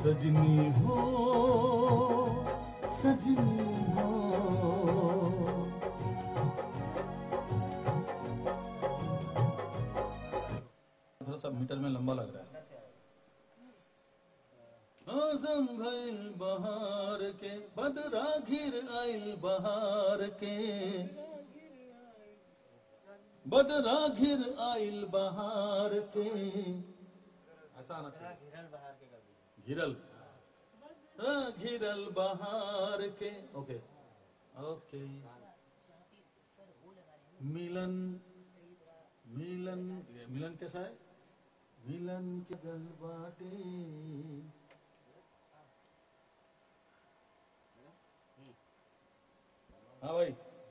सजनी हो सजनी हो थोड़ा सा मीटर में लंबा लग रहा है आजम भइल बहार के बदरा घिर आइल बहार के बदरा घिर आइल बहार के ऐसा आना चाहिए घिरल हाँ, घिरल बहार के ओके ओके मिलन मिलन ये मिलन कैसा है मिलन के गल बाटे हाँ भाई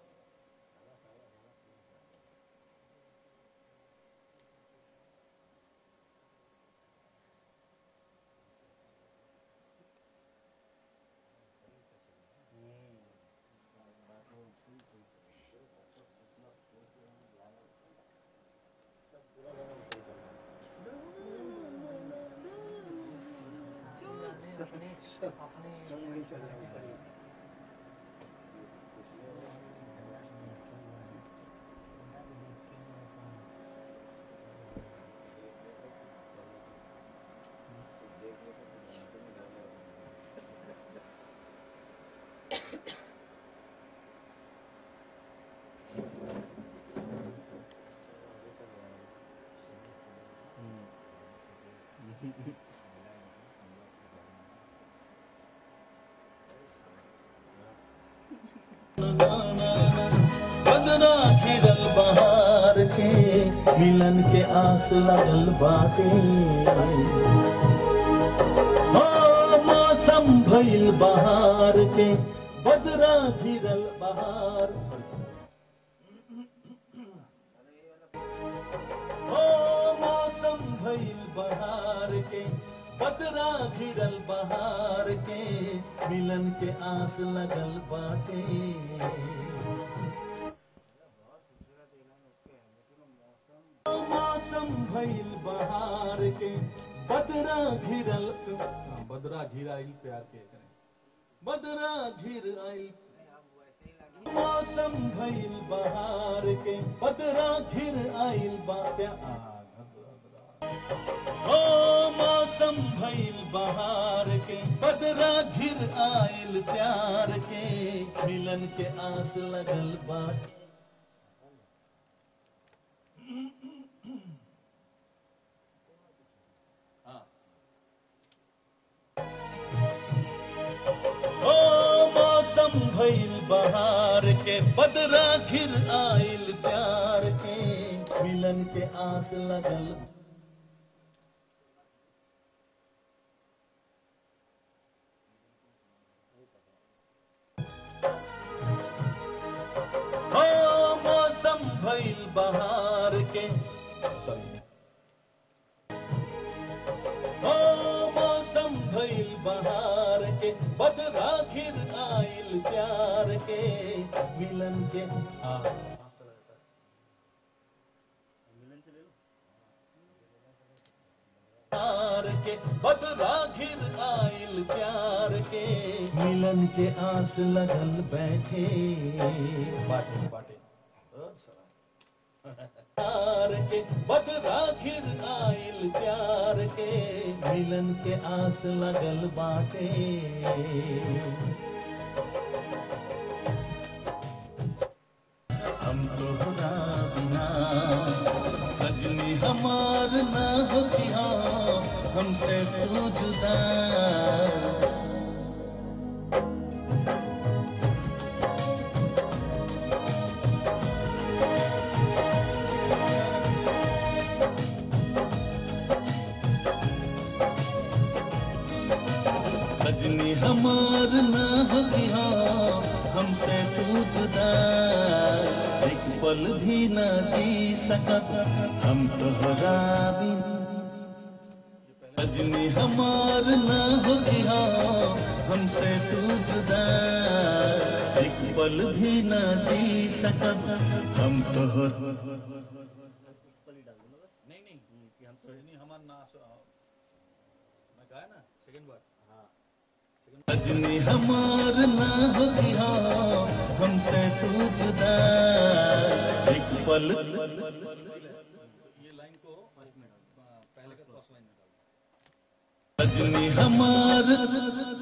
बदरा घिरल बहार के मिलन के आस लगल बाटे हो मौसम भइल बहार के बदरा घिरल बहार हो मौसम भइल बहार के बदरा घिरल बहार के मिलन के आस लगल बाटे मौसम भइल बहार के बदरा घिरल हाँ, बदरा घिर आइल प्यार के करें बदरा घिर आइल मौसम भइल बहार के बदरा घिर आइल बा प्यार ओ मौसम भइल बहार के बदरा घिर आइल प्यार के मिलन के आस लगल बाट ओ मौसम भइल बहार के बदरा घिर आइल प्यार के मिलन के आस लगल ओ मौसम भइल बहार के सॉरी ओ मौसम भइल बहार के बदरा घिर आइल प्यार के मिलन के हाँ प्यार के बदरा घिर आइल प्यार के मिलन के आस लगल बैठे बाटे बाटे ओ सरा। प्यार के बदरा घिर आइल प्यार के मिलन के आस लगल बाटे हम तोहरा बिना सजनी हमार ना होतिया हमसे तू जुदा सजनी हमार ना होतिया हमसे तू जुदा एक पल भी ना जी सकत हम तोहरा बिन सजनी हमार ना होतिया हमसे तू जुदा एक पल भी ना जी सकत हम तोहर नहीं नहीं हम सजनी हमार ना मैं कहा ना सेकंड बार रजनी हमार ना होगी हाँ हमसे तू जुदा एक पल रजनी हमार